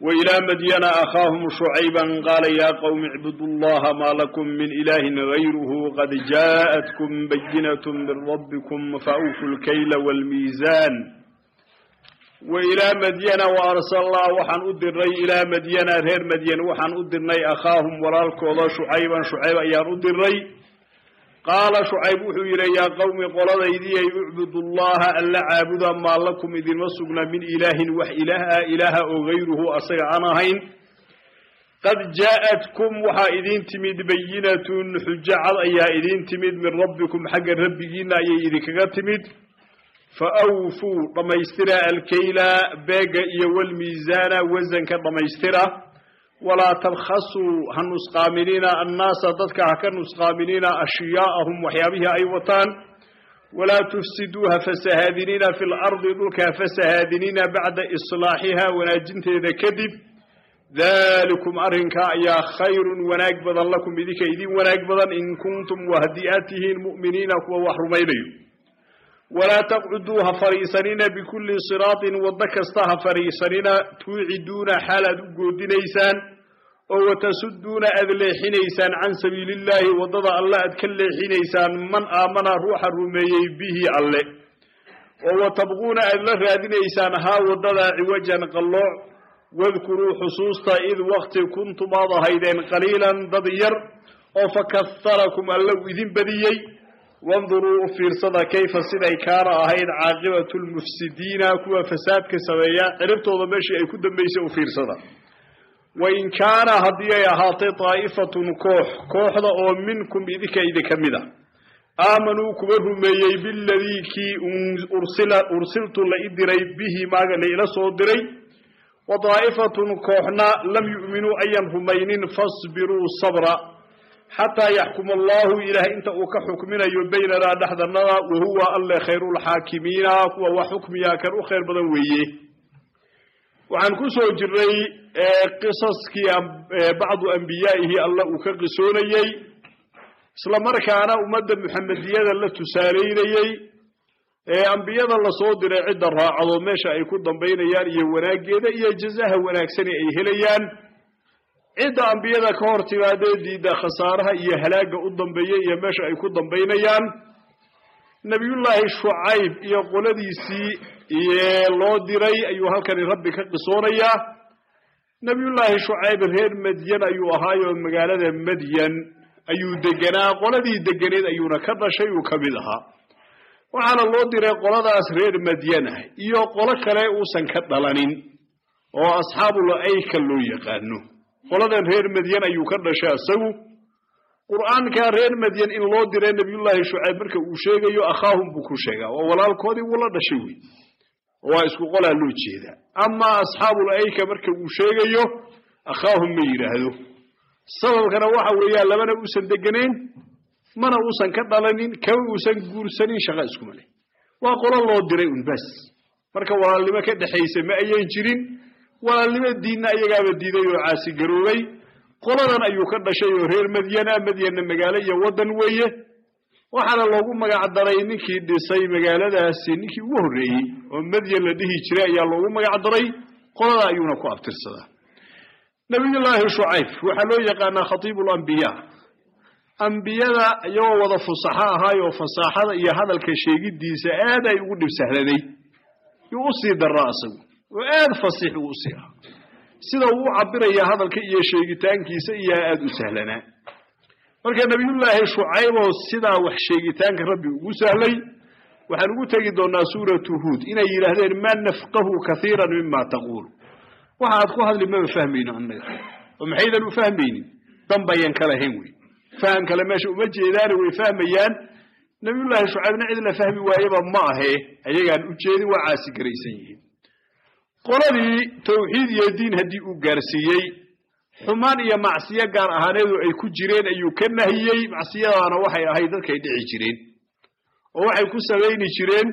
وإلى مدين أخاهم شعيبا قال يا قوم اعبدوا الله ما لكم من إله غيره قد جاءتكم بينة من ربكم فأوفوا الكيل والميزان وإلى مدين وأرسل الله وحن أدري إلى مدين غير مدين وحن أدري أخاهم ورالكوضا شعيبا شعيبا أيان أدري قال شعيب وحيرا يا قوم قال ذي اعبدوا الله ألا عابدا ما لكم إذن وسقنا من إله وح إله إله أو غيره أصير أنا هين قد جاءتكم وحا إذن تمد بينة حجة أيا إذن تمد من ربكم حق ربكين أي إذن تمد فأوفوا رميسترا الكيلا باقا والميزان وزن كرميسترا ولا تبخسوا هنسقامنين الناس ضدك هكنسقامنين أشياءهم وحيابها أيوتان ولا تفسدوها فسهادنين في الأرض ذلك فسهادنين بعد إصلاحها وناجنت إذا كذب ذلكم أرنكا يا خير وناكبضا لكم بذيك إذين وناكبضا إن كنتم وهدئاته المؤمنين وحرمينيون ولا تقعدوها فريسانين بكل صراط ودكستها فريسانين توعدون حالة قودنيسان وتسدون أذليحنيسان عن سبيل الله وضد الله أدكليحنيسان من آمن روح الرمي به الله وتبغون أذليحنيسان ها وضد عوجا قلوع واذكروا حصوصتا إذ وقت كنتم هيدين قليلا ضدير وفكثركم الله إذن بديي وانظروا في صدى كيف صدى كان أهين عاقبة المفسدين كوا فساد كسويا عرفتوا ضمشي أي كدن بيسي في صدى وإن كان هدية هاتي طائفة كوح كوح أو منكم إذك إذا كمدا آمنوا كبرهم ميي بالذي كي أرسل أرسلت لإدري به ما لإلى صدري وطائفة كوحنا لم يؤمنوا أيام همين فاصبروا صبرا حتى يحكم الله إله أنت وكحكمنا بيننا نحن وهو الله خير الحاكمين وحكم يا كان خير بدويه وعن كسو جري قصص كي بعض أنبيائه الله وكقسونيي isla markaana ummadda muxamediyada la tusaalaynayey ee ambiyada lasoo diray cidda raacdo meesha ay ku dambaynayaan iyo wanaaggeeda iyo jazaha wanaagsani ay helayaan cidda ambiyada ka hor timaadee diidda khasaaraha iyo halaagga u dambeeya iyo meesha ay ku dambaynayaan nebiyullaahi shucayb iyo qoladiisii loo diray ayuu halkani rabbi ka qisoonayaa nebiyullaahi shucayb reer madyan ayuu ahaayoo magaalada madyan ayuu deganaa qoladii deganeed ayuuna ka dhashay uu ka mid ahaa waxaana loo diray qoladaas reer madyan ah iyo qolo kale uusan ka dhalanin oo asxaabul ayka loo yaqaano qoladan reer madyan ayuu ka dhashay isagu qur'aanka reer madyan in loo diray nebiyullaahi shucayb marka uu sheegayo akhaahum buu ku sheegaa oo walaalkoodii wuu la dhashay wey waa isku qolaa loo jeedaa amaa asxaabul ayka marka uu sheegayo akhaahum ma yidhaahdo sababkana waxa weeyaan labana uusan deganayn mana uusan ka dhalanin kama uusan guursanin shaqa iskuma leh waa qolo loo diray un bas marka walaalnimo ka dhexaysa ma ayan jirin walaalnimo diinna iyagaaba diiday oo caasigaroobay qoladan ayuu ka dhashay oo reer madyana madyanna magaalo iyo waddan weeye waxaana loogu magac daray ninkii dhisay magaaladaasi ninkii ugu horreeyey oo madyan la dhihi jiray ayaa loogu magac daray qolada ayuuna ku abtirsadaa nabiyullaahi shucayb waxaa loo yaqaanaa khatiibu lambiyaa ambiyada iyagoo wada fusaxo ahaayoo fasaaxada iyo hadalka sheegiddiisa aad ay ugu dhibsahladay yuu u sii daraa isagu oo aad fasiix uu usii ahaa sida uu u cabiraya hadalka iyo sheegitaankiisa iyo aad u sahlanaa marka nabiyullaahi shucayboo sidaa wax sheegitaanka rabbi ugu sahlay waxaan ugu tegi doonaa suuratu huud inay yidhaahdeen maa nafqahu kaiiran mima taquul waxa aad ku hadli maba fahmayno annaga oo maxaydan u fahmaynin danbayan ka lahayn wey faham kale meesha uma jeedaane way fahmayaan nabiyullaahi shucaybna cid la fahmi waayeba ma ahee ayagaan u jeedin waa caasi garaysan yihiin qoladii tawxiid iyo diin haddii uu gaarsiiyey xumaan iyo macsiyo gaar ahaaneedu ay ku jireen ayuu ka nahiyey macsiyadaana waxay ahayd dadkay dhici jireen oo waxay ku samayni jireen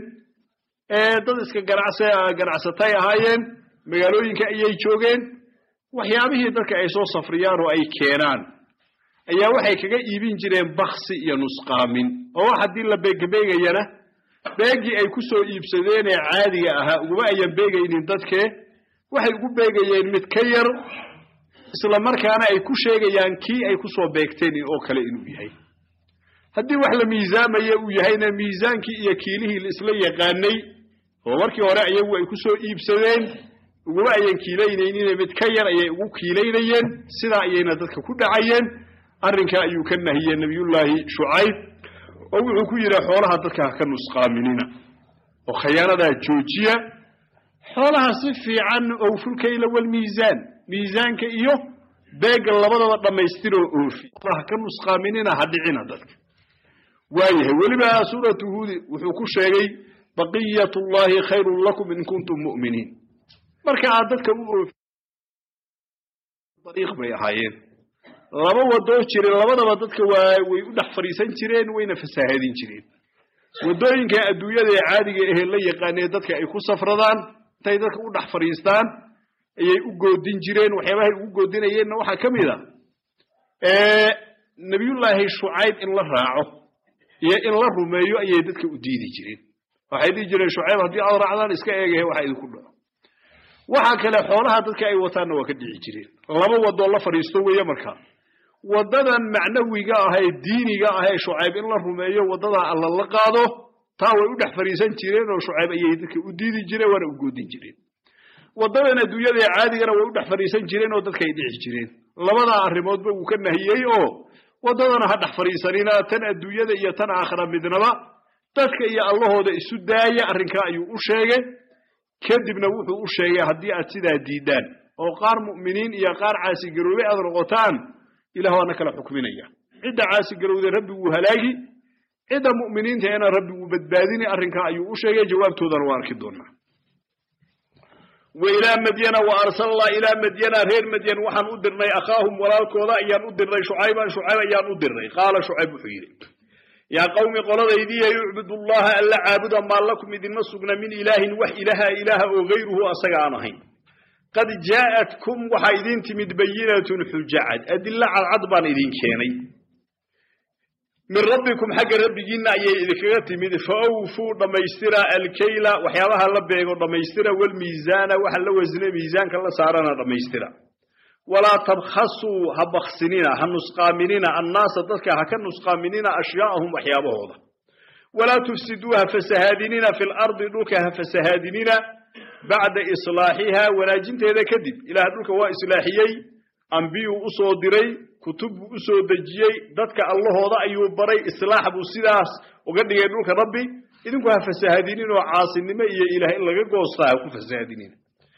dad iska ganacsatay ahaayeen magaalooyinka ayay joogeen waxyaabihii dadka ay soo safriyaan oo ay keenaan ayaa waxay kaga iibin jireen baksi iyo nusqaamin oo wax haddii la beegbeegayana beegii ay ku soo iibsadeen ee caadiga ahaa uguma ayan beegaynin dadkee waxay ugu beegayeen mid ka yar isla markaana ay ku sheegayaan kii ay ku soo beegteen oo kale inuu yahay haddii wax la miisaamaya uu yahayna miisaankii iyo kiilihii laisla yaqaanay oo markii hore iyagu ay ku soo iibsadeen uguma ayan kiilaynaynin mid ka yar ayay ugu kiilaynayeen sidaa ayayna dadka ku dhacayeen arrinkaa ayuu ka nahiyey nebiyullaahi shucayb oo wuxuu ku yidhi xoolaha dadka ha ka nusqaaminina oo khayaanadaa joojiya xoolaha si fiican owfulkayla walmiisaan miisaanka iyo beegga labadaba dhammaystiroo oofi ha ka nusqaaminina ha dhicina dadka waayahay weliba suuratu huudi wuxuu ku sheegay baqiyat llahi khayrun lakum in kuntum mu'miniin marka aad dadka u oofi dariiq bay ahaayeen laba wadoo jiray labadaba dadka waa way u dhex fadhiisan jireen wayna fasaahadin jireen waddooyinka adduunyada ee caadiga ahee la yaqaanee dadka ay ku safradaan intay dadka u dhex fadhiistaan ayay u goodin jireen waxyaabahay ugu goodinayeenna waxaa ka mid a nebiyullaahi shucayb in la raaco iyo in la rumeeyo ayay dadka u diidi jireen waxay dhihi jireen shucayb haddii aad raacdaan iska eegahe waxa idinku dhaco waxaa kale xoolaha dadka ay wataanna waa ka dhici jireen laba wadoo la fadhiisto weeye markaa waddadan macnawiga ah ee diiniga ah ee shucayb in la rumeeyo waddadaa alla la qaado taa way u dhex fadhiisan jireen oo shucayb ayay dadka u diidi jireen waana u goodin jireen waddadan adduunyada ee caadigana way u dhex fadhiisan jireen oo dadka ay dhici jireen labadaa arrimoodba wuu ka nahiyey oo waddadana ha dhex fadhiisanina tan adduunyada iyo tan aakhira midnaba dadka iyo allahooda isu daaya arrinkaa ayuu u sheegay kadibna wuxuu u sheegay haddii aad sidaa diidaan oo qaar mu'miniin iyo qaar caasigaroobay aad noqotaan ilah waana kala xukminaya cidda caasigarowday rabbi wuu halaagi cidda mu'miniintaena rabbi wuu badbaadini arrinkaa ayuu u sheegay jawaabtoodana waa arki doonaa wa ilaa madyana wa arsalnaa ilaa madyana reer madyan waxaan u dirnay akhaahum walaalkooda ayaan u dirnay shucayban shucayb ayaan u dirnay qaala shucayb wuxuu yidhi yaa qawmi qoladaydiiya yucbud llaha alla caabuda maa lakum idinma sugna min ilaahin wax ilaha ilaaha oo gayruhu asaga aan ahayn qad jaa'atkum waxaa idin timid bayinatun xujacad adilla cadcad baan idin keenay min rabbikum xagga rabbigiinna ayay idinkaga timid fa awfuu dhammaystira alkayla waxyaabaha la beego dhammaystira walmiisaana waxa la wasne miisaanka la saarana dhammaystira walaa tabkhasuu ha baksinina ha nusqaaminina annaasa dadka ha ka nusqaaminina ashyaa'ahum waxyaabahooda walaa tufsiduu ha fasahaadinina fi lardi dhulka ha fasahaadinina bacda islaaxiha wanaajinteeda kadib ilaah dhulka waa islaaxiyey ambiyuu u soo diray kutub buu u soo dejiyey dadka allahooda ayuu baray islaax buu sidaas uga dhigay dhulka rabbi idinku ha fasahaadinin oo caasinimo iyo ilaah in laga goostaa ha ku fasahaadinina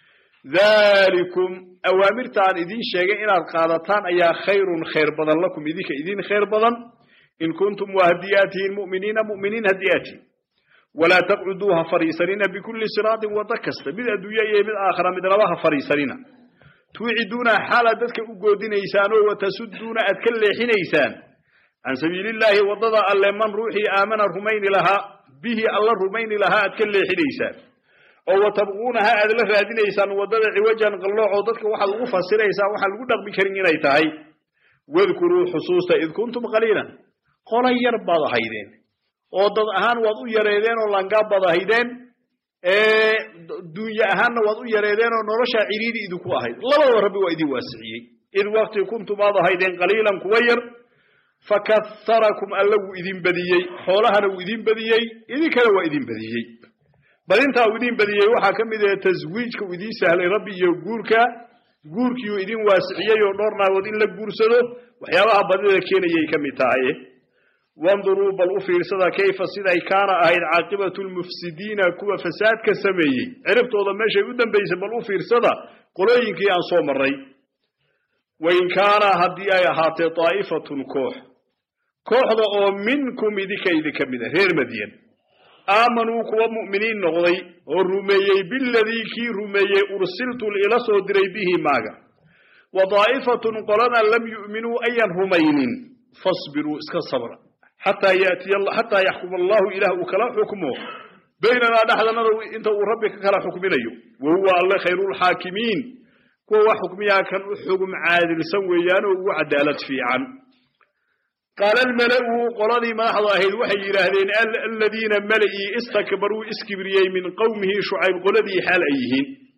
dhalikum awaamirtaan idiin sheegay inaad qaadataan ayaa khayrun khayr badan lakum idinka idin khayr badan in kuntum waa haddii aad tihiin mu'miniina mu'miniin haddii aad tihiin walaa taqcuduu ha fadhiisanina bikulli siraatin waddo kasta mid adduunye iyo mid aakhira midnaba ha fadhiisanina tuuciduuna xaalaad dadka u goodinaysaan oo watasudduuna aad ka leexinaysaan can sabiilillaahi waddada alle man ruuxii aamana rumayni lahaa bihi alla rumayni lahaa aad ka leexinaysaan oo watabquunaha aad la raadinaysaan waddada ciwajan qalloocoo dadka waxaad ugu fasiraysaan waxaan lagu dhaqmi karin inay tahay wadkuruu xusuusta id kuntum qaliilan qola yar baad ahaydeen oo dad ahaan waad u yareedeen oo langaab baad ahaydeen duunye ahaanna waad u yareedeen oo noloshaa ciriidi idinku ahayd labadaba rabbi waa idin waasiciyey id wakti kuntum aad ahaydeen qaliilan kuwa yar fakaharakum alla wuu idin badiyey xoolahana wuu idin badiyey idinkana waa idin badiyey badintaa uu idin badiyey waxaa ka mid ah taswiijka uu idiin sahlay rabbi iyo guurka guurkiiuu idin waasiciyey oo dhowr naagood in la guursado waxyaabaha badida keenayay ka mid tahay wanduruu bal u fiirsada kayfa siday kaana ahayd caaqibatu lmufsidiina kuwa fasaadka sameeyey ciribtooda meeshay u dambaysay bal u fiirsada qolooyinkii aan soo marray wain kaana haddii ay ahaatee daa'ifatun koox kooxda oo minkum idinka idinka mid a reer madyan aamanuu kuwa mu'miniin noqday oo rumeeyey biladii kii rumeeyey ursiltu ila soo diray bihi maaga wa daa'ifatun qolana lam yu'minuu ayan rumaynin fasbiruu iska sabra xataa yaatiya xataa yaxkuma allahu ilaah uu kala xukmo baynanaa dhexdanada inta uu rabbi ka kala xukminayo wa huwa alle khayrulxaakimiin kuwa wax xukmiyaa kan u xugum caadilsan weeyaan oo ugu cadaalad fiican qaala almala'u qoladii madaxda ahayd waxay yidhaahdeen aladiina mala'ii istakbaruu iskibriyey min qowmihi shucayb qoladii xaal ay yihiin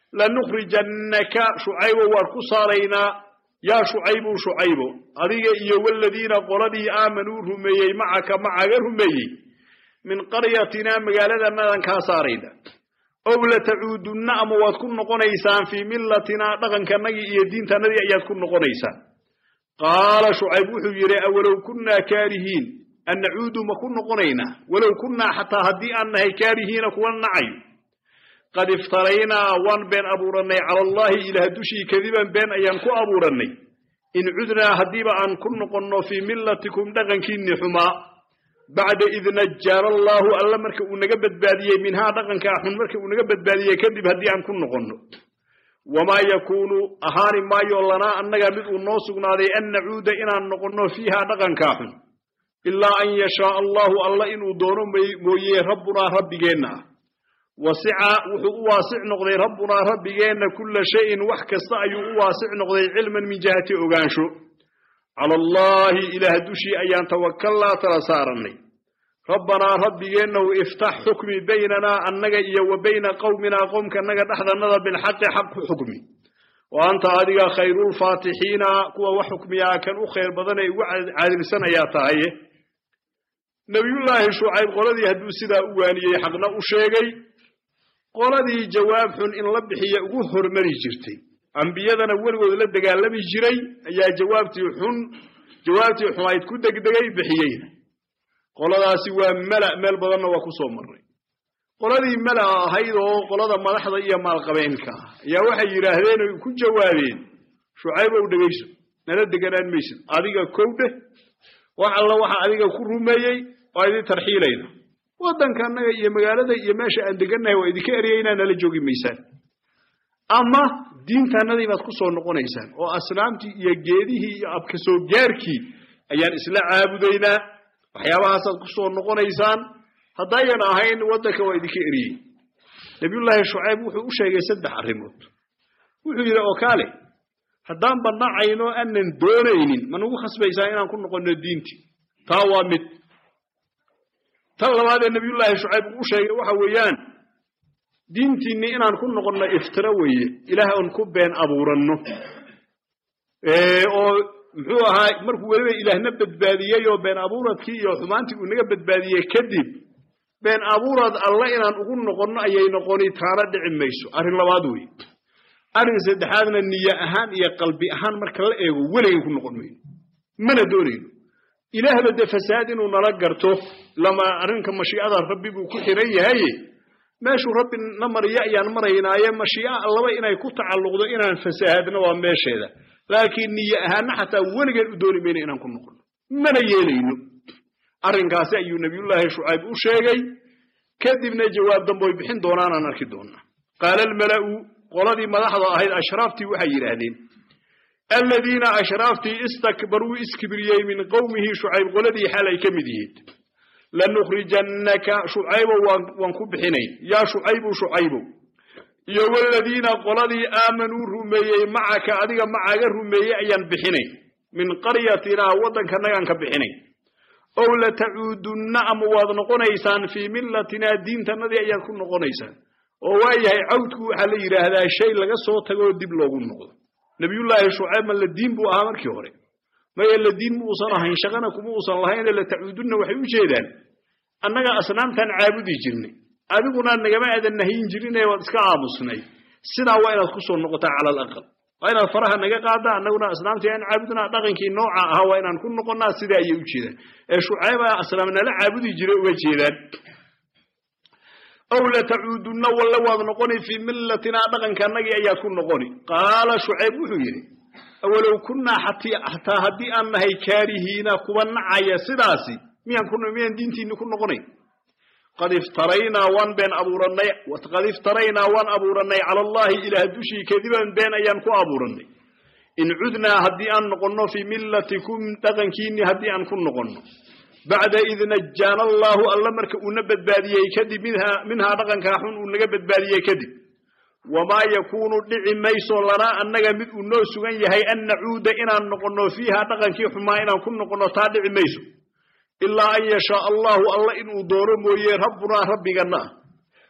lanukhrijannaka shucaybo waan ku saaraynaa yaa shucaybu shucaybo adiga iyo waladiina qoladii aamanuu rumeeyey macaka macaga rumeeyey min qaryatinaa magaaladanadan kaa saarayna ow latacuudunna ama waad ku noqonaysaan fii millatinaa dhaqankanagii iyo diintanadii ayaad ku noqonaysaan qaala shucayb wuxuu yidhi awalow kunnaa kaarihiin an nacuudu ma ku noqonaynaa walow kunnaa xataa haddii aan nahay kaarihiina kuwa nacayo qad iftaraynaa waan been abuurannay cala allaahi ilaah dushii kadiban been ayaan ku abuurannay in cudnaa haddiiba aan ku noqonno fii millatikum dhaqankiinni xumaa bacda id najaana allaahu alla marka uu naga badbaadiyey minhaa dhaqankaa xun marka uu naga badbaadiyey kadib haddii aan ku noqonno wamaa yakuunu ahaani maayo lanaa annaga mid uu noo sugnaaday an nacuuda inaan noqonno fiihaa dhaqankaa xun ilaa an yashaa allahu alla inuu doono mooye rabbunaa rabbigeenna ah wasica wuxuu u waasic noqday rabbunaa rabbigeenna kulla shayin wax kasta ayuu u waasic noqday cilman min jihati ogaansho cala allaahi ilaah dushii ayaan tawakalnaa tala saarannay rabbanaa rabbigeennow iftax xukmi baynanaa annaga iyo wa bayna qowminaa qowmkanaga dhexdannada bilxaqi xaq ku xukmi wa anta adiga khayrulfaatixiina kuwa wax xukmiyaa kan u khayr badan ee ugu caadilsan ayaa tahaye nebiyullaahi shucayb qoladii hadduu sidaa u waaniyey xaqna u sheegay qoladii jawaab xun in la bixiya ugu hormari jirtay ambiyadana weligood la dagaalami jiray ayaa jawaabtii xun jawaabtii xumayd ku degdegay bixiyeyna qoladaasi waa mala meel badanna waa ku soo marray qoladii mala ahayd oo qolada madaxda iyo maalqabeenka ah ayaa waxay yidhaahdeen oy ku jawaabeen shucaybow dhegayso nala deganaan maysid adiga kow dheh wax alla waxa adiga ku rumeeyey waa idin tarxiilayna waddanka annaga iyo magaalada iyo meesha aan degannahay waa idinka eryaynaa nala joogi maysaan ama diintanadii baad ku soo noqonaysaan oo asnaamtii iyo geedihii iyo abka soo gaarkii ayaan isla caabudaynaa waxyaabahaasaad ku soo noqonaysaan haddayan ahayn waddanka waa idinka eryey nabiyullaahi shucayb wuxuu u sheegay saddex arrimood wuxuu yidhi oo kaale haddaan bannacayno aanan doonaynin ma nagu khasbaysaa inaan ku noqonno diintii taa waa mid tan labaadee nabiyullaahi shucayb uu u sheegay waxa weeyaan diintiinni inaan ku noqonno iftiro weeye ilaah oon ku been abuuranno oo muxuu ahaa markuu weliba ilaahna badbaadiyey oo been abuuradkii iyo xumaantii uu naga badbaadiyey kadib been abuurad alle inaan ugu noqonno ayay noqoni taana dhici mayso arrin labaad weeye arrin saddexaadna niye ahaan iyo qalbi ahaan marka la eego weligay ku noqon mayno mana doonayno ilaahba dee fasaad inuu nala garto lama arrinka mashiicada rabbi buu ku xiran yahaye meeshuu rabbi na mariyo ayaan maraynaaye mashiica allaba inay ku tacalluqdo inaan fasahaadno waa meesheeda laakiin niye ahaana xataa weligeen u dooni mayno inaan ku noqonno mana yeelayno arrinkaasi ayuu nebiyullaahi shucayb u sheegay kadibna jawaab damboy bixin doonaanaan arki doonaa qaala almala'u qoladii madaxda ahayd ashraaftii waxay yidhaahdeen aladiina ashraaftii istakbaruu iskibriyey min qowmihi shucayb qoladii xaal ay ka mid yihiin lanukhrijannaka shucaybo waan ku bixinayn yaa shucaybu shucaybow iyo waladiina qoladii aamanuu rumeeyey macaka adiga macaga rumeeyey ayaan bixinayn min qaryatinaa waddankanagaan ka bixinayn ow latacuudunna ama waad noqonaysaan fii millatinaa diintanadii ayaad ku noqonaysaan oo waayahay cawdku waxaa la yidhaahdaa shay laga soo tagoo dib loogu noqdo nebiyullaahi shucayb ma la diin buu ahaa markii hore maya la diin ma uusan ahayn shaqana kuma uusan lahayne latacuudunna waxay u jeedaan annaga asnaamtaan caabudi jirnay adiguna nagama aadan nahiyin jirine waad iska aamusnay sidaa waa inaad ku soo noqotaa cala alaqal waa inaad faraha naga qaaddaa annaguna asnaamtii aan caabudnaa dhaqankii nooca ahaa waa inaan ku noqonnaa sidaa ayay u jeedaan ee shucayba asnaam nala caabudi jiray uga jeedaan ow latacuudunna walle waad noqoni fii millatinaa dhaqankanagii ayaad ku noqoni qaala shucayb wuxuu yidhi awalow kunnaa xataa haddii aan nahay kaarihiina kuwa nacaya sidaasi miyaan miyaan diintiinni ku noqonayn qad iftaraynaa waan been abuurannay qad iftaraynaa waan abuurannay cala allaahi ilaah dushii kadiban been ayaan ku abuurannay in cudnaa haddii aan noqonno fii millatikum dhaqankiinni haddii aan ku noqonno bacda id najaana allaahu alla marka uuna badbaadiyey kadib minhaa dhaqankaa xun uu naga badbaadiyey kadib wamaa yakuunu dhici mayso lanaa annaga mid uu noo sugan yahay an nacuuda inaan noqonno fiiha dhaqankii xumaa inaan ku noqonno taa dhici mayso ilaa an yashaa allahu alla inuu doono mooye rabbunaa rabbiganna ah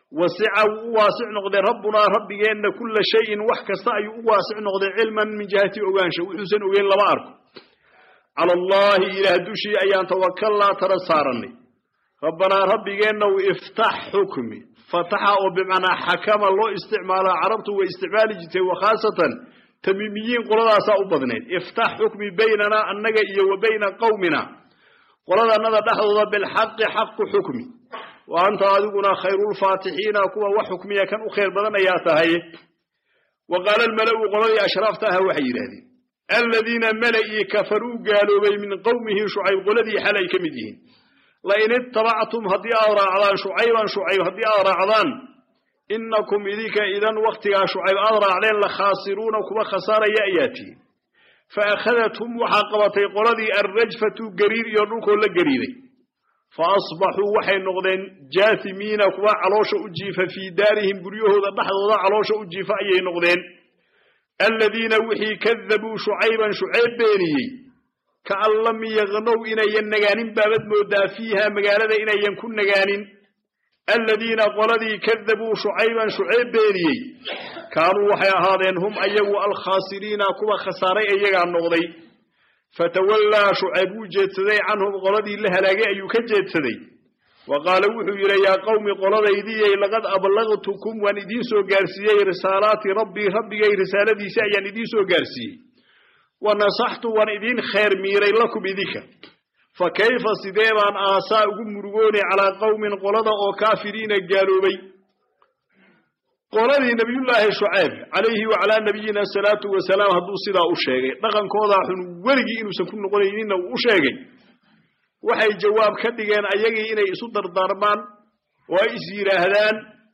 wasica wuu u waasic noqday rabbunaa rabbigeenna kulla shayin wax kasta ayuu u waasic noqday cilman min jihati ogaansha wuxuusan ogeyn lama arko cala allahi ilaah dushii ayaan tawakalnaa tala saarannay rabbanaa rabbigeennaw iftax xukmi fataxa oo bimacnaa xakama loo isticmaalo carabtu way isticmaali jirtay wakhaasatan tamiimiyiin qoladaasaa u badnayd iftax xukmi baynanaa annaga iyo wa bayna qawmina qoladanada dhexdooda bilxaqi xaqu xukmi wa anta adiguna khayrulfaatixiina kuwa wax xukmiya kan u khayr badan ayaa tahay wa qaala almala'u qoladii ashraafta aha waxay yidhaahdeen aladiina mala'ii kafaruu gaaloobay min qowmihi shucayb qoladii xal ay ka mid yihiin lain itabactum haddii aad raacdaan shucayban shucayb haddii aad raacdaan inakum idinka idan waktigaa shucayb aad raacdeen la khaasiruuna kuwa khasaaraya ayaa tihin fa akhadathum waxaa qabatay qoladii alrajfatu gariir iyo dhulkoo la gariiday fa asbaxuu waxay noqdeen jaasimiina kuwa caloosha u jiifa fii daarihim guryahooda dhexdooda caloosha u jiifa ayay noqdeen aladiina wixii kadabuu shucayban shucayb beeniyey kaan lam yaqnow inayan nagaanin baabad moodaa fiiha magaalada inayan ku nagaanin aladiina qoladii kadabuu shucayban shucayb beeniyey kaanuu waxay ahaadeen hum ayagu alkhaasiriina kuwa khasaaray iyagaa noqday fatawallaa shucayb wuu jeedsaday canhum qoladii la halaagay ayuu ka jeedsaday wa qaala wuxuu yidhi yaa qowmi qoladaydiyey laqad ablagtukum waan idiin soo gaarsiiyey risaalaati rabbii rabbigay risaaladiisi ayaan idiin soo gaarsiiyey wa nasaxtu waan idiin khayr miiray lakum idinka fa kayfa sidee baan aasaa ugu murugoonay calaa qowmin qolada oo kaafiriina gaaloobay qoladii nabiyullaahi shucayb calayhi wacalaa nabiyina asalaatu wasalaam hadduu sidaa u sheegay dhaqankoodaa xun weligii inuusan ku noqonayninna uu u sheegay waxay jawaab ka dhigeen ayagii inay isu dardaarmaan oo ay is yidhaahdaan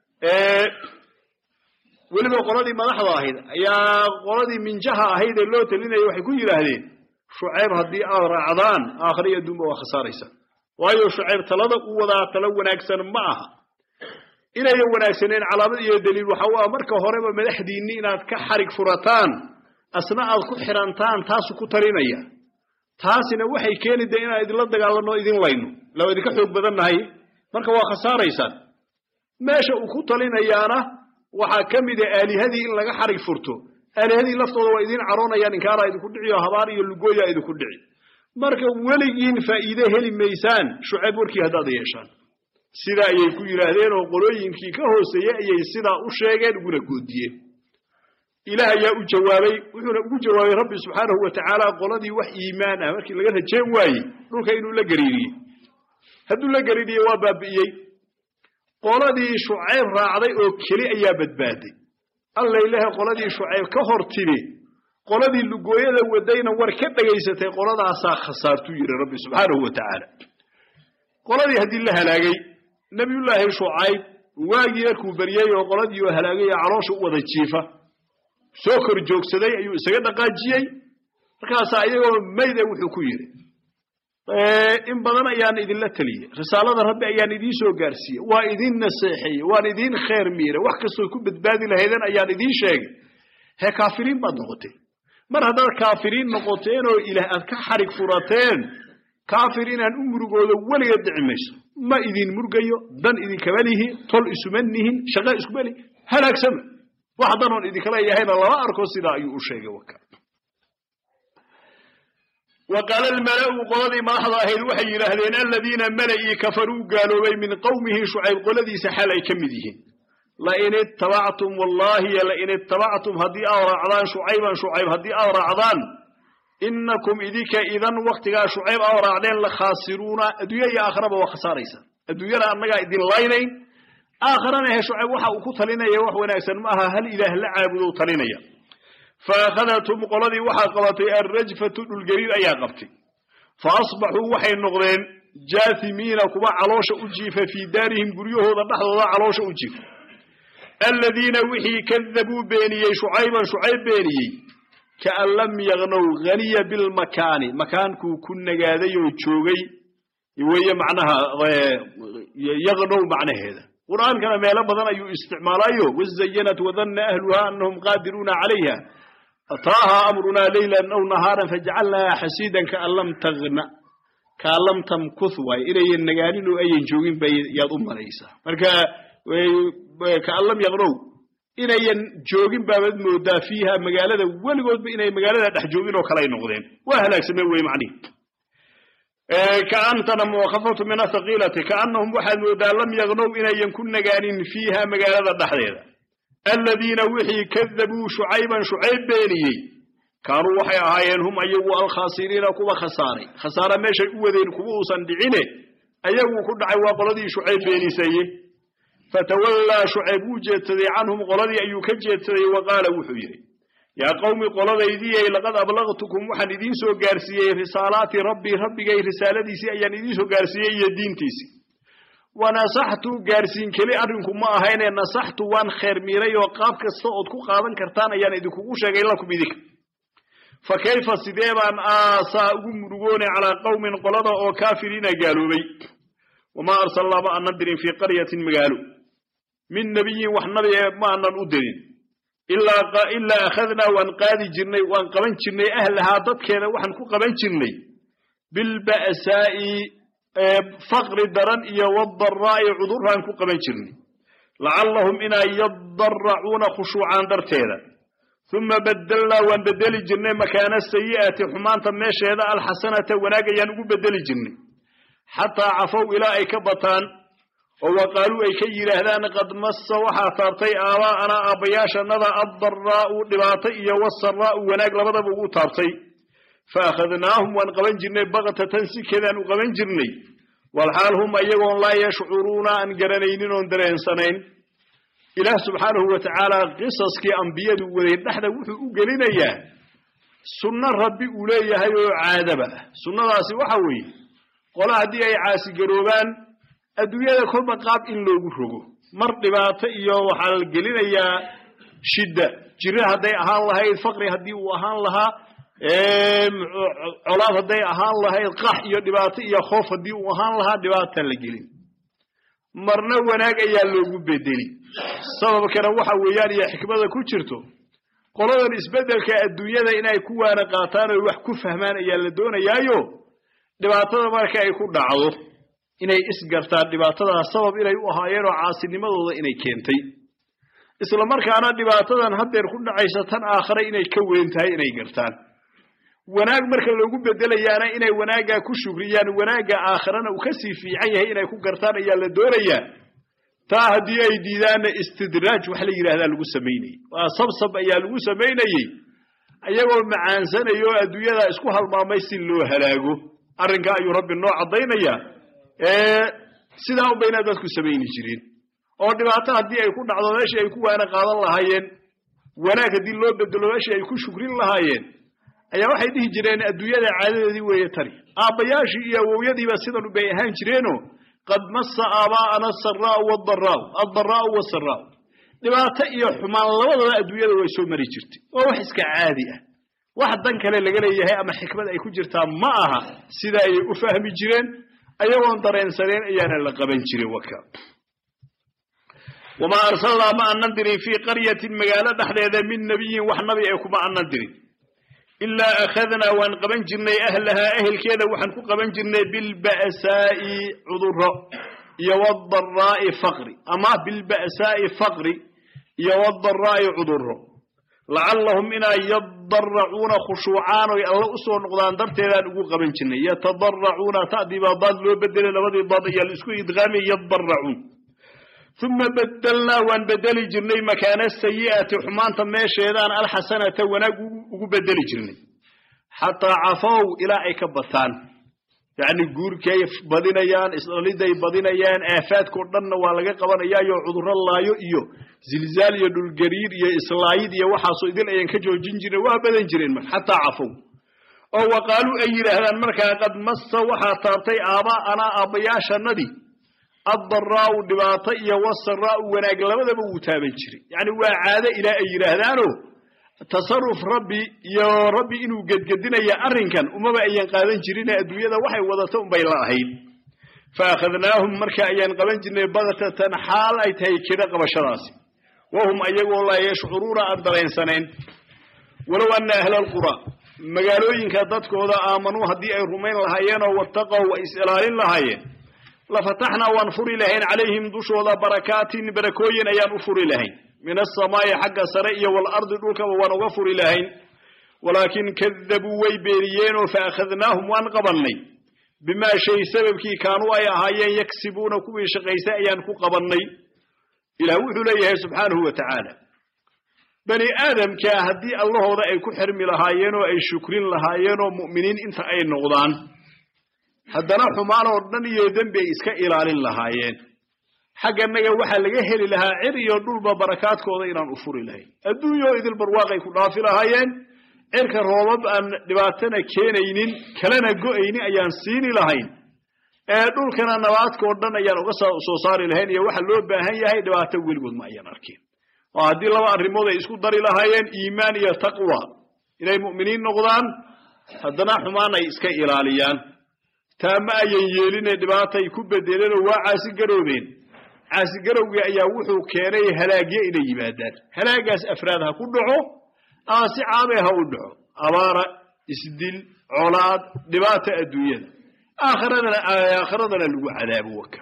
weliba qoladii madaxda ahayd ayaa qoladii minjaha ahayd ee loo talinaya waxay ku yidhaahdeen shucayb haddii aad raacdaan aakhriyo adduunba waa khasaaraysa waayo shucayb talada u wadaa talo wanaagsan ma aha inayan wanaagsaneen calaamad iyo daliil waxa u ah marka horeba madaxdiinni inaad ka xarig furataan asna aad ku xirantaan taasu ku talinaya taasina waxay keeni de inaan idinla dagaalanno idin layno laa idinka xoog badannahay marka waa khasaaraysaan meesha uu ku talinayaana waxaa ka mida aalihadii in laga xarig furto aalihadii laftooda waa idiin caroonayaan inkaaraa idinku dhici oo habaar iyo lugooyaa idinku dhici marka weligiin faa'iide heli maysaan shucayb warkii haddaad yeeshaan sidaa ayay ku yidhaahdeen oo qolooyinkii ka hooseeyey ayay sidaa u sheegeen uguna goodiyeen ilaah ayaa u jawaabay wuxuuna ugu jawaabay rabbi subxaanahu wa tacaala qoladii wax iimaan ah markii laga rajeen waayey dhulka inuu la gariiriyey hadduu la gariiriyey waa baabi'iyey qoladii shucayb raacday oo keli ayaa badbaaday allaylehe qoladii shucayb ka hor timi qoladii lugooyada wadayna war ka dhegaysatay qoladaasaa khasaartuu yidhi rabbi subxaanahu wa tacaala qoladii haddii la halaagay nebiyullaahi shucayb waagii markuu baryey oo qoladii oo halaagay oo caloosha u wada jiifa soo kor joogsaday ayuu isaga dhaqaajiyey markaasaa iyagoo mayda wuxuu ku yidhi in badan ayaan idinla teliyey risaalada rabbi ayaan idiin soo gaarsiiyey waa idin naseexeeyey waan idiin khayr miiray wax kastoo ku badbaadi lahaydeen ayaan idiin sheegay hee kaafiriin baad noqoteen mar haddaad kaafiriin noqoteen oo ilaah aad ka xarig furateen kaafir inaan u murugoodo weliga dhici mayso ma idin murgayo dan idinkama lihi tol isuma nihin shaqo iskuma lihi halaagsama wax danoon idinkala yahayna lama arko sidaa ayuu u sheegay waka wa qaala almala'u qoladii madaxda ahayd waxay yidhaahdeen aladiina mala'ii kafaruu gaaloobay min qowmihi shucayb qoladiisa xal ay ka mid yihiin lain ittabactum wallaahi lain ittabactum haddii aad raacdaan shucayban shucayb haddii aad raacdaan inakum idinka idan waktigaa shucayb aad raacdeen la khaasiruuna adduunya iyo aakharaba waa khasaaraysa adduunyada annagaa idin laynayn aakharana he shucayb waxa uu ku talinaya wax wanaagsan ma aha hal ilaah la caabudo talinaya fa akhadathum qoladii waxaa qabatay alrajfatu dhulgariir ayaa qabtay fa asbaxuu waxay noqdeen jaasimiina kuwa caloosha u jiifa fii daarihim guryahooda dhexdooda caloosha u jiifa aladiina wixii kadabuu beeniyey shucayban shucayb beeniyey kaan lam yaqnow haniya bilmakaani makaankuu ku nagaaday oo joogay weeye macnaha yaqnow macnaheeda qur'aankana meelo badan ayuu isticmaalayo wazayanat wadanna ahluha anahum qaadiruuna calayha ataaha amrunaa leylan aw nahaaran fajacalnaha xasiidan kaan lam tagna kaan lam tamkuth waay inayan nagaanin oo ayan joogin bay yaad u malaysaa marka kaan lam yaqnow inayan joogin baabad moodaa fiiha magaalada weligoodba inay magaalada dhex joogin oo kale ay noqdeen waa halaagsameen wey macnihi kaantana muwakafatu min athaqiilati kaannahum waxaad moodaa lam yaqnow inayan ku nagaanin fiiha magaalada dhexdeeda aladiina wixii kadabuu shucayban shucayb beeniyey kaanuu waxay ahaayeen hum ayagu alkhaasiriina kuwa khasaaray khasaara meeshay u wadeen kuwa uusan dhicine ayagu ku dhacay waa qoladii shucayb beenisaye fatawallaa shucayb wuu jeedsaday canhum qoladii ayuu ka jeedsaday wa qaala wuxuu yidhi yaa qowmi qoladaydiyey laqad ablaqtukum waxaan idiin soo gaarsiiyey risaalaati rabbii rabbigay risaaladiisii ayaan idiin soo gaarsiiyey iyo diintiisii wanasaxtu gaarsiin keli arrinku ma ahayne nasaxtu waan kheer miiray oo qaab kasta ood ku qaadan kartaan ayaan idinkugu sheegay lakum idinka fa kayfa sidee baan aasaa ugu murugoonay calaa qowmin qolada oo kaafiriina gaaloobay wamaa arsalnaa ma aanan dirin fii qaryatin magaalo min nebiyin wax nabi ee ma aanan u dirin ilaa akhadnaa waan qaadi jirnay waan qaban jirnay ahlahaa dadkeeda waxaan ku qaban jirnay bilba'saa'i faqri daran iyo wadaraa'i cuduraan ku qaban jirnay lacallahum inay yadaracuuna khushuucaan darteeda uma badelnaa waan bedeli jirnay makaana sayi'ati xumaanta meesheeda alxasanata wanaag ayaan ugu bedeli jirnay xataa cafow ilaa ay ka bataan oo waqaaluu ay ka yidhaahdaan qad massa waxaa taabtay aabaa'anaa aabbayaashannada addaraa'u dhibaato iyo wasaraa'u wanaag labadaba ugu taabtay fa akhadnaahum waan qaban jirnay baktatan sikeedaan u qaban jirnay walxaal hum ayagoon laa yashcuruuna aan garanaynin oon dareensanayn ilaah subxaanahu wa tacaala qisaskii ambiyadu waday dhexda wuxuu u gelinayaa sunno rabbi uu leeyahay oo caadaba ah sunnadaasi waxa weeye qola haddii ay caasigaroobaan adduunyada kolba qaab in loogu rogo mar dhibaato iyo waxaa la gelinayaa shidda jire hadday ahaan lahayd faqri haddii uu ahaan lahaa colaad hadday ahaan lahayd qax iyo dhibaato iyo khoof haddii uu ahaan lahaa dhibaataan la gelin marna wanaag ayaa loogu bedeli sababkana waxa weeyaan iyo xikmada ku jirto qoladan isbeddelka adduunyada inay ku waana qaataan oy wax ku fahmaan ayaa la doonayaayo dhibaatada marka ay ku dhacdo inay isgartaan dhibaatadaas sabab inay u ahaayeen oo caasinimadooda inay keentay isla markaana dhibaatadan haddeer ku dhacaysa tan aakhare inay ka weyn tahay inay gartaan wanaag marka loogu bedelayaana inay wanaaggaa ku shugriyaan wanaagga aakharana uu kasii fiican yahay inay ku gartaan ayaa la doonayaa taa haddii ay diidaanna istidraaj wax la yidhahdaa lagu samaynayey waa sabsab ayaa lagu samaynayey ayagoo macaansanayo oo adduunyada isku halmaamay si loo halaago arrinka ayuu rabbi noo caddaynayaa sidaa un bayna dadku samayni jireen oo dhibaato haddii ay ku dhacdo meeshii ay ku waana qaadan lahaayeen wanaag haddii loo bedelo meeshii ay ku shugrin lahaayeen ayaa waxay dhihi jireen adduunyada caadadeedii weeye tani aabbayaashii iyo awowyadiiba sidan bay ahaan jireeno qad massa aabaa'ana asaraa'u waadaraa'u addaraa'u wasaraa'u dhibaato iyo xumaan labadaba adduunyada way soo mari jirtay waa wax iska caadi ah wax dan kale laga leeyahay ama xikmad ay ku jirtaa ma aha sida ayay u fahmi jireen ayagoon dareensaneen ayaana la qaban jirin waka wamaa arsalnaa ma anan dirin fii qaryatin magaalo dhexdeeda min nebiyin wax nabi ee kuma anan dirin ilaa akhadnaa waan qaban jirnay ahlahaa ehelkeeda waxaan ku qaban jirnay bilba'saa'i cuduro iyo wadaraa'i faqri ama bilba'saa'i faqri iyo wadaraa'i cuduro lacallahum inay yadaracuuna khushuucaan oy alle u soo noqdaan darteedaan ugu qaban jirnay yatadaracuuna ta'dii baa daad loo bedelay labadii daad ayaa la isku idqaamay yadaracuun uma bedelnaa waan bedeli jirnay makaana sayi'ati xumaanta meesheedaan alxasanata wanaag ugu bedeli jirnay xataa cafow ilaa ay ka bataan yacni guurkay badinayaan isdhaliday badinayaan aafaadkao dhanna waa laga qabanayaayo cudurro laayo iyo zilzaal iyo dhulgariir iyo islaayid iyo waxaasoo idil ayaan ka joojin jirnay waa badan jireen mar xataa cafow oo waqaaluu ay yidhaahdaan markaa qad massa waxaa taabtay aabaa'anaa aabbayaashannadii addaraa'u dhibaato iyo wasaraa'u wanaag labadaba wuu taaban jiray yacni waa caado ilaa ay yidhaahdaano tasaruf rabbi iyo rabbi inuu gedgedinaya arrinkan umaba ayan qaadan jirine adduunyada waxay wadato unbay la ahayd fa akhadnaahum marka ayaan qaban jirnay baktatan xaal ay tahay keda qabashadaasi wahum ayagoo laa yashcuruuna aan daraensanayn walow anna ahla alqura magaalooyinka dadkooda aamanuu haddii ay rumayn lahaayeen oo wattaqow ay is ilaalin lahaayeen lafataxnaa waan furi lahayn calayhim dushooda barakaatin barakooyin ayaan u furi lahayn min asamaa'i xagga sare iyo waalardi dhulkaba waan uga furi lahayn walaakin kadabuu way beeniyeenoo fa akhadnaahum waan qabannay bimaa shay sababkii kaanuu ay ahaayeen yagsibuuna kuwii shaqaystay ayaan ku qabannay ilaah wuxuu leeyahay subxaanahu wa tacaala bani aadamkaa haddii allahooda ay ku xirmi lahaayeen oo ay shukrin lahaayeen oo mu'miniin inta ay noqdaan haddana xumaan oo dhan iyo dembi ay iska ilaalin lahaayeen xagganaga waxaa laga heli lahaa cir iyo dhulba barakaadkooda inaan u furi lahayn adduunyao idil barwaaqay ku dhaafi lahaayeen cirka roobab aan dhibaatana keenaynin kalena go'aynin ayaan siini lahayn ee dhulkana nabaadkao dhan ayaan uga soo saari lahayn iyo waxa loo baahan yahay dhibaato weligood ma ayaan arkin oo haddii laba arrimood ay isku dari lahaayeen iimaan iyo taqwa inay mu'miniin noqdaan haddana xumaan ay iska ilaaliyaan taa ma ayan yeeline dhibaatay ku bedeleenoo waa caasigaroobeen caasigarowgii ayaa wuxuu keenay halaagyo inay yimaadaan halaagaas afraad ha ku dhaco ama si caamee ha u dhaco abaara isdil colaad dhibaata adduunyada aakhiradana aakhiradana lagu cadaabo waka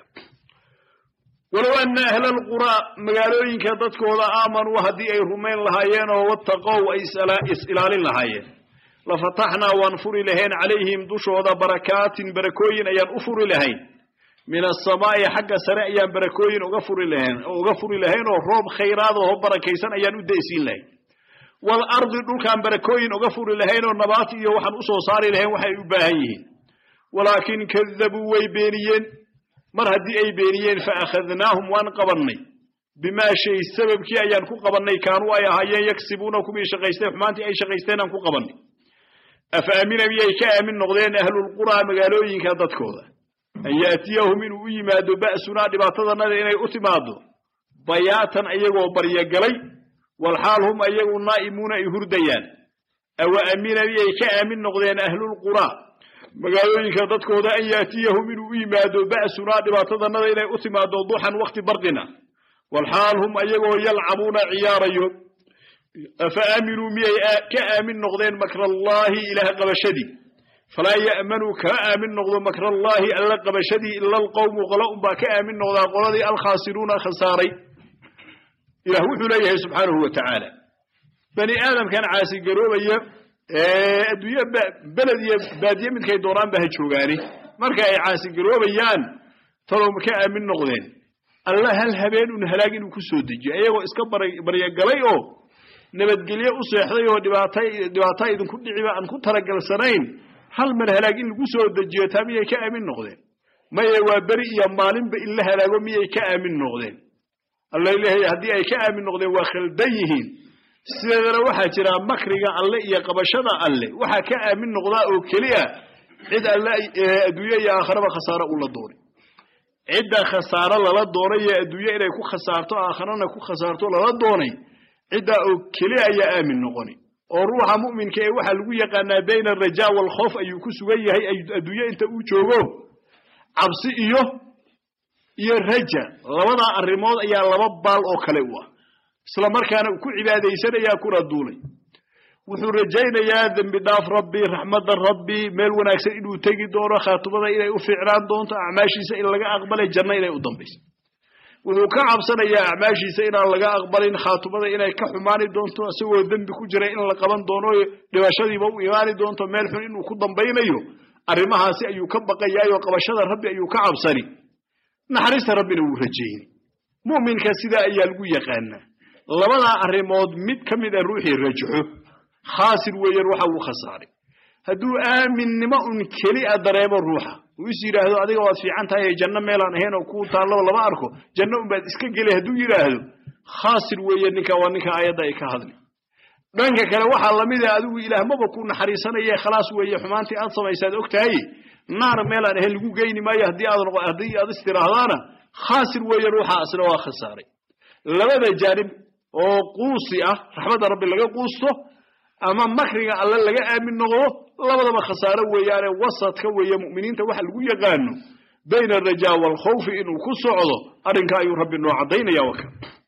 walow ana ahla alquraa magaalooyinka dadkooda aamanuu haddii ay rumayn lahaayeen oo wattaqow ay is-ilaalin lahaayeen lafataxnaa waan furi lahayn calayhim dushooda barakaatin barakooyin ayaan u furi lahayn min asamaa'i xagga sare ayaan barakooyin uga furi lahayn uga furi lahayn oo roob khayraad oo barakaysan ayaan u daysiin lahayn waalardi dhulkaan barakooyin uga furi lahayn oo nabaat iyo waxaan usoo saari lahayn waxay u baahan yihiin walaakin kadabuu way beeniyeen mar haddii ay beeniyeen fa akhadnaahum waan qabannay bimaa shay sababkii ayaan ku qabannay kaanuu ay ahaayeen yagsibuuna kuwii shaqaystay xumaantii ay shaqaysteen aan ku qabannay afa aamina miyay ka aamin noqdeen ahlulquraa magaalooyinka dadkooda an yaatiyahum inuu u yimaado ba'sunaa dhibaatadanada inay u timaado bayaatan ayagoo baryogalay walxaal hum ayagu naa'imuuna ay hurdayaan awa aamina miyay ka aamin noqdeen ahlulquraa magaalooyinka dadkooda an yaatiyahum inuu u yimaado ba'sunaa dhibaatadanada inay u timaado duxan wakhti barqina walxaal hum ayagoo yalcabuuna ciyaarayo afa aaminuu miyay ka aamin noqdeen makrallaahi ilaah qabashadii falaa ya'manuu kama aamin noqdo makrallaahi alla qabashadii ila alqowmu qolo unbaa ka aamin noqdaa qoladii alkhaasiruuna khasaaray ilah wuxuu leeyahay subxaanahu wa tacaala bani aadamkan caasigaroobaya adduunye beled iyo baadiye midkay doonaanba ha joogaani marka ay caasigaroobayaan talow ma ka aamin noqdeen alla hal habeen un halaag inuu ku soo dejiyo iyagoo iska baryagalay oo nabadgelye u seexday oo dhibaata dhibaataa idinku dhiciba aan ku talagalsanayn hal mar halaag in lagu soo dejiyo taa miyay ka aamin noqdeen maye waa beri iyo maalinba in la halaago miyay ka aamin noqdeen alla leeyahay haddii ay ka aamin noqdeen waa khaldan yihiin sideedana waxaa jira makriga alle iyo qabashada alle waxaa ka aamin noqdaa oo keliya cid alle adduunye iyo aakharaba khasaaro ula doonay cidda khasaaro lala doonay iyo adduunye inay ku khasaarto aakharana ku khasaarto lala doonay ciddaa oo keliya ayaa aamin noqoni oo ruuxa mu'minka ee waxaa lagu yaqaanaa bayna alrajaa waalkhoof ayuu ku sugan yahay adduunye inta uu joogo cabsi iyo iyo raja labadaa arrimood ayaa laba baal oo kale u ah isla markaana uu ku cibaadaysanayaa kuna duulay wuxuu rajaynayaa dembi dhaaf rabbi raxmadda rabbi meel wanaagsan inuu tegi doono khaatumada inay u fiicnaan doonto acmaashiisa in laga aqbalay janno inay u dambayso wuxuu ka cabsanayaa acmaashiisa inaan laga aqbalin khaatumada inay ka xumaani doonto isagoo dembi ku jira in la qaban doono dhibashadiiba u imaani doonto meel xun inuu ku dambaynayo arrimahaasi ayuu ka baqayaayoo qabashada rabbi ayuu ka cabsani naxariista rabbina wuu rajayni mu'minka sidaa ayaa lagu yaqaanaa labadaa arrimood mid ka mid a ruuxii rajaxo khaasir weeyaan waxa uu khasaaray hadduu aaminnimo un keli a dareemo ruuxa uu is yidhaahdo adiga waad fiican tahay janno meelaan ahayn oo kuu taallaba lama arko janno unbaad iska geli hadduu yidhaahdo khaasir weeye ninka waa ninka aayadda ay ka hadli dhanka kale waxaa lamid ah adigu ilaahmaba ku naxariisanaye khalaas weeye xumaantii aad samaysaad og tahay naar meelaan ahayn lagu geyni maayo haddii aad haddii aad istiraahdaana khaasir weeye ruuxa asna waa khasaaray labada jaanib oo quusi ah raxmadda rabbi laga quusto ama makriga alle laga aamin noqdo labadaba khasaaro weeyaane wasadka weeye mu'miniinta waxa lagu yaqaano bayna alrajaa waalkhawfi inuu ku socdo arrinka ayuu rabbi noo caddaynaya waka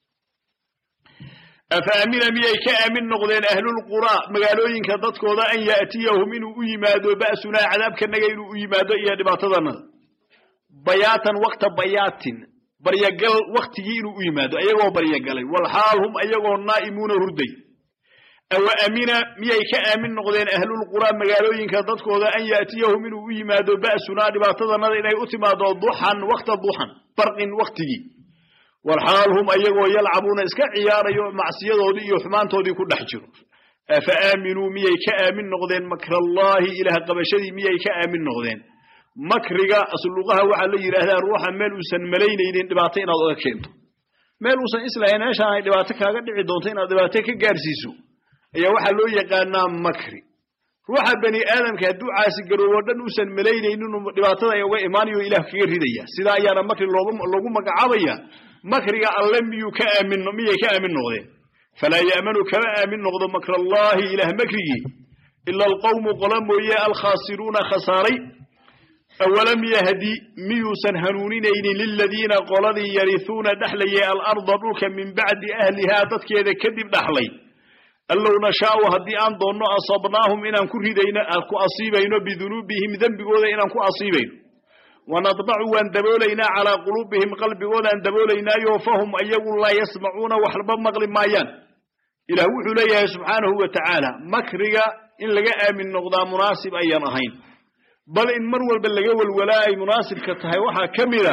afa aamina miyay ka aamin noqdeen ahlulquraa magaalooyinka dadkooda an ya'tiyahum inuu u yimaado ba'sunaa cadaabkanaga inuu u yimaado iyo dhibaatadanada bayaatan wakta bayaatin baryagal waktigii inuu u yimaado ayagoo baryagalay walxaal hum ayagoo naa'imuuna hurday awa amina miyay ka aamin noqdeen ahlulquraa magaalooyinka dadkooda an yaatiyahum inuu u yimaado ba'sunaa dhibaatadanada inay u timaado duxan wakta duxan barqin waktigii walxaal hum ayagoo yalcabuuna iska ciyaarayo macsiyadoodii iyo xumaantoodii ku dhex jiro afa aaminuu miyay ka aamin noqdeen makrallaahi ilaah qabashadii miyay ka aamin noqdeen makriga asluqaha waxaa la yidhaahdaa ruuxa meel uusan malaynaynin dhibaato inaad oga keento meel uusan islahayn meeshaan ay dhibaato kaaga dhici doonto inaad dhibaato ka gaarsiiso ayaa waxaa loo yaqaanaa makri ruuxa bani aadamka hadduu caasigaroobo dhan uusan malaynaynin dhibaatada ay uga imaanayo ilaah kaga ridaya sidaa ayaana makri loogu magacaabaya makriga alle miyuu ka aamin miyay ka aamin noqdeen falaa ya'manu kama aamin noqdo makrallaahi ilaah makrigii ila alqawmu qola mooye alkhaasiruuna khasaaray awalam yahdi miyuusan hanuuninaynin liladiina qoladii yarihuuna dhexlayay alarda dhulka min bacdi ahlihaa dadkeeda kadib dhaxlay allow nashaau haddii aan doonno asabnaahum inaan ku ridayno ku asiibayno bidunuubihim dembigooda inaan ku asiibayno wanadbacu waan daboolaynaa calaa quluubihim qalbigoodaan daboolaynaayo fahum ayagu laa yasmacuuna waxba maqli maayaan ilaah wuxuu leeyahay subxaanahu wa tacaala makriga in laga aamin noqdaa munaasib ayaan ahayn bal in mar walba laga welwalaa ay munaasibka tahay waxaa ka mida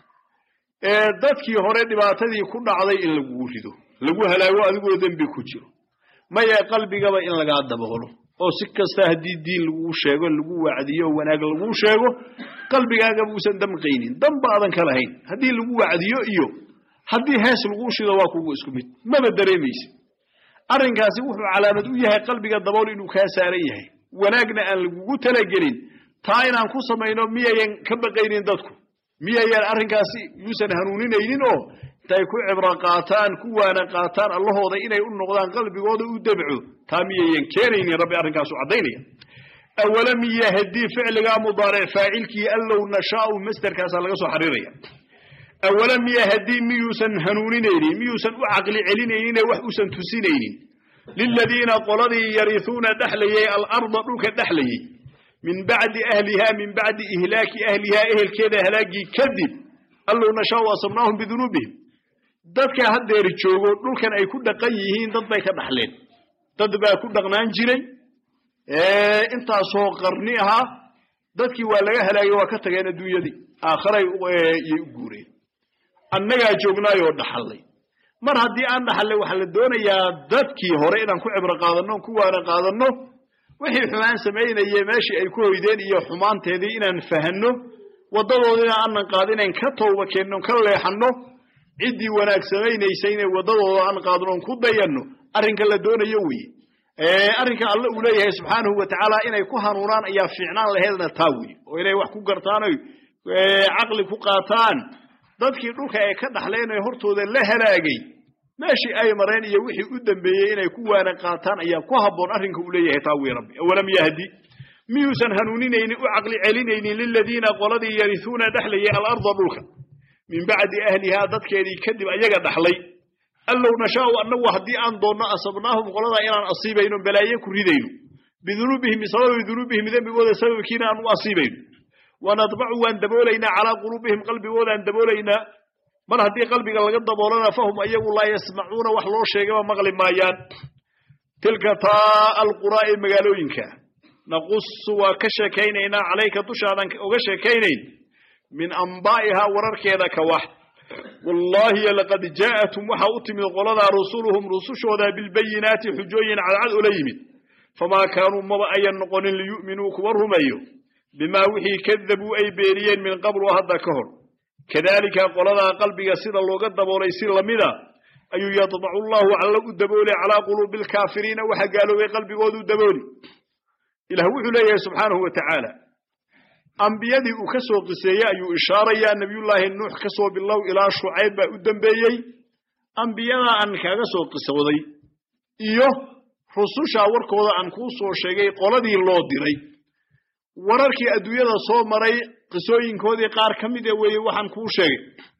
dadkii hore dhibaatadii ku dhacday in lagugu rido lagu halaago adigoo dembi ku jiro maya qalbigaba in lagaa daboolo oo si kasta haddii diin laguu sheego lagu wacdiyo oo wanaag laguu sheego qalbigaagaba uusan damqaynin damba aadan ka lahayn haddii lagu wacdiyo iyo haddii hees laguu shido waa kugu isku mid maba dareemaysid arrinkaasi wuxuu calaamad u yahay qalbiga dabool inuu kaa saaran yahay wanaagna aan lagugu talagelin taa inaan ku samayno miyayan ka baqaynin dadku miyayan arrinkaasi yuusan hanuuninaynin oo intay ku cibro qaataan ku waana qaataan allahooda inay u noqdaan qalbigooda u debco taa miyayan keenaynin rabbi arrinkaasu caddaynaya awalam yahdii ficligaa mudaaric faacilkii allow nashaau masderkaasaa laga soo xariiraya awalam yahdii miyuusan hanuuninaynin miyuusan u caqli celinaynin wax uusan tusinaynin liladiina qoladii yarihuuna dhexlayay alarda dhulka dhexlayay min bacdi ahliha min bacdi ihlaaki ahlihaa ehelkeeda halaagii kadib allow nashaau asabnaahum bidunuubihim dadka haddeer joogo dhulkan ay ku dhaqan yihiin dad bay ka dhaxleen dad baa ku dhaqnaan jiray intaasoo qarni ahaa dadkii waa laga halaagay waa ka tageen adduunyadii aakharay yay u guureen annagaa joognaayoo dhaxallay mar haddii aan dhaxallay waxaa la doonayaa dadkii hore inaan ku cibro qaadanno ku waana qaadanno wixii xumaan samaynaye meeshii ay ku hoydeen iyo xumaanteedii inaan fahanno waddadoodina aanan qaadinayn ka tooba keenno ka leexanno ciddii wanaag samaynaysa inay waddadooda aan qaadno on ku dayanno arrinka la doonayo weye arrinka alle uu leeyahay subxaanahu wa tacaala inay ku hanuunaan ayaa fiicnaan laheedna taa weye oo inay wax ku gartaan oy caqli ku qaataan dadkii dhulka ay ka dhaxleen ee hortooda la halaagay meeshii ay mareen iyo wixii u dambeeyey inay ku waana qaataan ayaa ku habboon arrinka uu leeyahay taa weye rabbi awalam yahdi miyuusan hanuuninaynin u caqli celinaynin liladiina qoladii yarihuuna dhexlayay alarda dhulka min bacdi ahlihaa dadkeedii kadib ayaga dhaxlay allow nashaau annagu haddii aan doonno asabnaahum qoladaa inaan asiibayno balaaye ku ridayno bidunuubihim bisababi dunuubihim dembigooda sababkiina aan u asiibayno wanadbacu waan daboolaynaa calaa quluubihim qalbigoodaan daboolaynaa mar haddii qalbiga laga daboolana fahum ayagu laa yasmacuuna wax loo sheegaba maqli maayaan tilka taa alquraa ee magaalooyinka naqusu waa ka sheekaynaynaa calayka dushaadan oga sheekaynayn min ambaa'ihaa wararkeeda ka wax wallaahi laqad jaa'atum waxaa u timid qoladaa rusuluhum rusushooda bilbayinaati xujooyin cadcad ula yimid famaa kaanuu maba ayan noqonin liyu'minuu kuwa rumeeyo bimaa wixii kadabuu ay beeniyeen min qablu hadda ka hor kadaalika qoladaa qalbiga sida looga daboolay si lamida ayuu yadbacu llahu alla u daboolay calaa quluubi alkaafiriina waxa gaaloobay qalbigoodu dabooli ilah wuxuu leeyahay subxaanahu wa tacaala ambiyadii uu ka soo qiseeyey ayuu ishaarayaa nebiyullaahi nuux ka soo bilow ilaa shucayb baa u dembeeyey ambiyadaa aan kaaga soo qisooday iyo rusushaa warkooda aan kuu soo sheegay qoladii loo diray wararkii adduunyada soo maray qisooyinkoodii qaar ka mida weeye waxaan kuu sheegay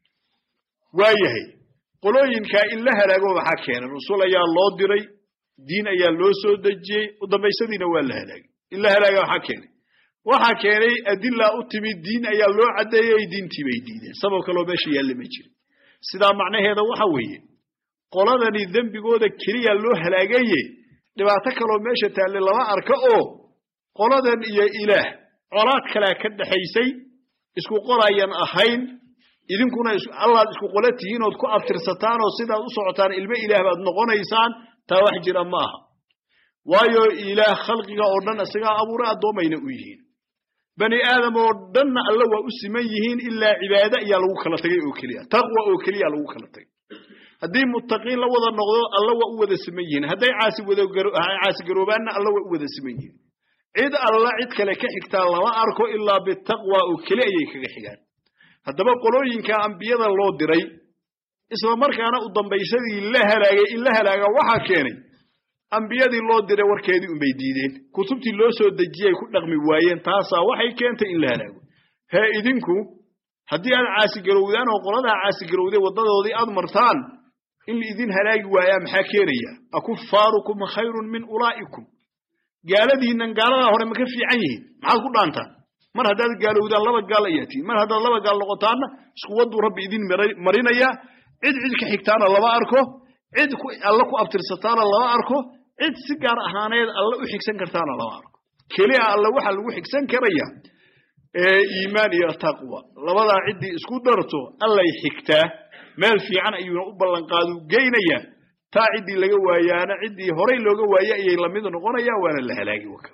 waayahay qolooyinkaa in la halaago maxaa keenay rusul ayaa loo diray diin ayaa loo soo dejiyey u dambaysadiina waa la halaagay in la halaaga maxaa keenay waxaa keenay adila u timid diin ayaa loo caddeeyey diintii bay diideen sabab kaloo meesha yaalla ma jiro sidaa macnaheeda waxa weeye qoladani dembigooda keliya loo halaagaye dhibaato kaloo meesha taalle lama arka oo qoladan iyo ilaah colaad kalea ka dhexaysay isku qorayan ahayn idinkuna allaad isku qola tihiin ood ku abtirsataan oo sidaad u socotaan ilmo ilaah baad noqonaysaan taa wax jira ma aha waayo ilaah khalqiga oo dhan isagaa abuuray addoommayna u yihiin bani aadam oo dhanna alla waa u siman yihiin ilaa cibaade ayaa lagu kala tagay oo keliya taqwa oo keliya lagu kala tagay haddii muttaqiin la wada noqdo alla waa u wada siman yihiin hadday caasigaroobaanna alla waa u wada siman yihiin cid alla cid kale ka xigtaa lama arko ilaa bitaqwa oo keli ayay kaga xigaan haddaba qolooyinka ambiyada loo diray isla markaana u dambaysadii la halaagay in la halaaga waxaa keenay ambiyadii loo diray warkeedii unbay diideen kutubtii loo soo dejiyay ku dhaqmi waayeen taasaa waxay keentay in la halaago hee idinku haddii aad caasigarowdaan oo qoladaa caasigarowday waddadoodii aad martaan in laidin halaagi waayaa maxaa keenaya akufaarukum khayrun min ulaa'ikum gaaladiinnan gaaladaa hore ma ka fiican yihiin maxaad ku dhaantaan mar haddaad gaalowdaan laba gaal ayaa tihiin mar haddaad laba gaal noqotaanna isku wadduu rabbi idin marinaya cid cid ka xigtaana lama arko cid alla ku abtirsataana lama arko cid si gaar ahaaneed alla u xigsan kartaana lama arko keliya alla waxaa lagu xigsan karaya iimaan iyo taqwa labadaa ciddii isku darto allay xigtaa meel fiican ayuuna u ballanqaadu geynayaa taa ciddii laga waayaana ciddii horay looga waaye ayay lamid noqonayaan waana la halaagi waka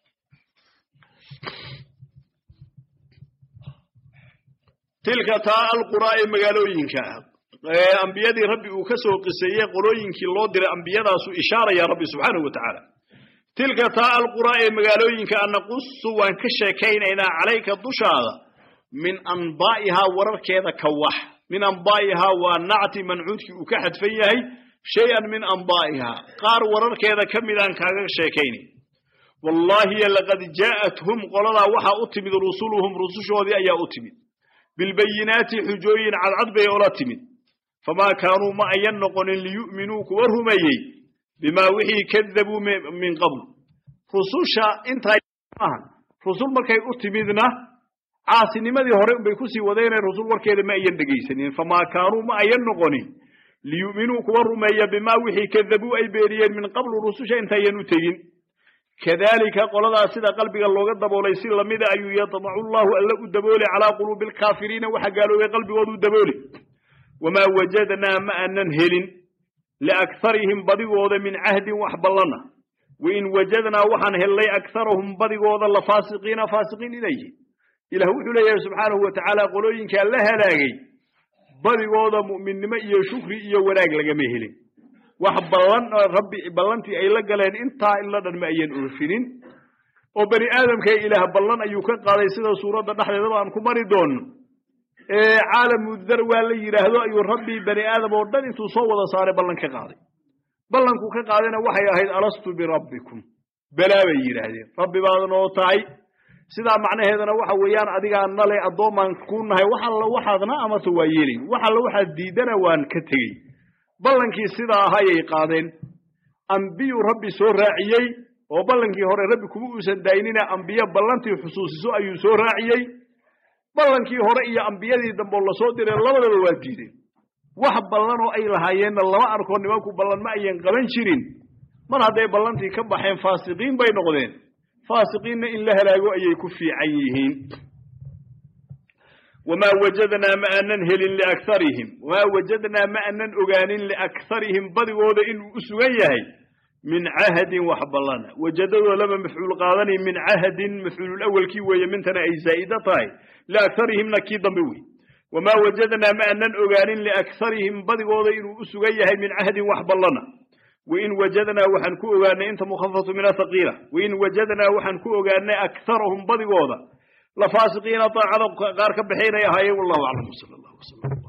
tilka taa alquraa ee magaalooyinka ah ee ambiyadii rabbi uu ka soo qiseeyey qolooyinkii loo diray ambiyadaasu ishaaraya rabbi subxaanahu wa tacaala tilka taa alquraa ee magaalooyinka a naqusu waan ka sheekaynaynaa calayka dushaada min anbaa'ihaa wararkeeda ka wax min anbaa'ihaa waa nacti mancuudkii uu ka xadfan yahay shay-an min anbaa'ihaa qaar wararkeeda ka midaan kaaga sheekaynay wallaahi laqad jaa'athum qoladaa waxaa u timid rusuluhum rusushoodii ayaa u timid bilbayinaati xujooyin cadcad bay ola timid famaa kaanuu ma ayan noqonin liyu'minuu kuwa rumeeyey bimaa wixii kadabuu min qabl rususha intaa maaha rusul markay u timidna caasinimadii hore unbay kusii wadeenee rusul warkeeda ma ayan dhegaysanin famaa kaanuu ma ayan noqonin liyu'minuu kuwa rumeeya bimaa wixii kadabuu ay beeniyeen min qablu rususha intaayan u tegin kadalika qoladaas sida qalbiga looga daboolay si lamida ayuu yadmacu llahu alla u dabooli calaa quluubi alkaafiriina waxa gaaloobay qalbigoodu dabooli wamaa wajadnaa ma aanan helin liakharihim badigooda min cahdin wax ballana wain wajadnaa waxaan hellay akharahum badigooda la faasiqiina faasiqiin inay yihin ilah wuxuu leeyahay subxaanahu wa tacaala qolooyinkaa la halaagay badigooda mu'minnimo iyo shukri iyo wanaag lagama helin wax ballan rabbi ballantii ay la galeen intaa ila dhan ma ayan oofinin oo bani aadamka ilaah ballan ayuu ka qaaday sida suuradda dhexdeedaba aan ku mari doono ee caalamu dar waa la yidhaahdo ayuu rabbi bani aadam oo dhan intuu soo wada saaray ballan ka qaaday ballankuu ka qaadayna waxay ahayd alastu birabbikum balaa bay yidhaahdeen rabbi baad noo tahay sidaa macnaheedana waxa weeyaan adigaa nale addoomaan ku nahay wax alla waxaadna amarta waa yeelayn wax alla waxaad diidana waan ka tegey ballankii sidaa ahayay qaadeen ambiyuu rabbi soo raaciyey oo ballankii hore rabbi kuma uusan daynina ambiye ballantii xusuusiso ayuu soo raaciyey ballankii hore iyo ambiyadii dambe oo lasoo diray labadaba waa diideen wax ballan oo ay lahaayeenna lama arko nimanku ballan ma ayan qaban jirin mar hadday ballantii ka baxeen faasiqiin bay noqdeen faasiqiinna in la halaago ayay ku fiican yihiin wamaa wajadnaa ma aanan helin liakharihim wamaa wajadnaa ma aanan ogaanin liakharihim badigooda inuu u sugan yahay min cahdin wax ballana wajadadoo lama mafcuul qaadani min cahdin mafcuululawalkii weeye mintana ay zaa'ida tahay liakharihimna kii dambe wey wamaa wajadnaa ma aanan ogaanin liakharihim badigooda inuu u sugan yahay min cahdin wax ballana wain wajadnaa waxaan ku ogaanay inta mukhafatu min athaqiila wain wajadnaa waxaan ku ogaanay akharahum badigooda lafaasiqiina daacada qaar ka baxaynay ahaayeen wallahu aclam sala allah wasalam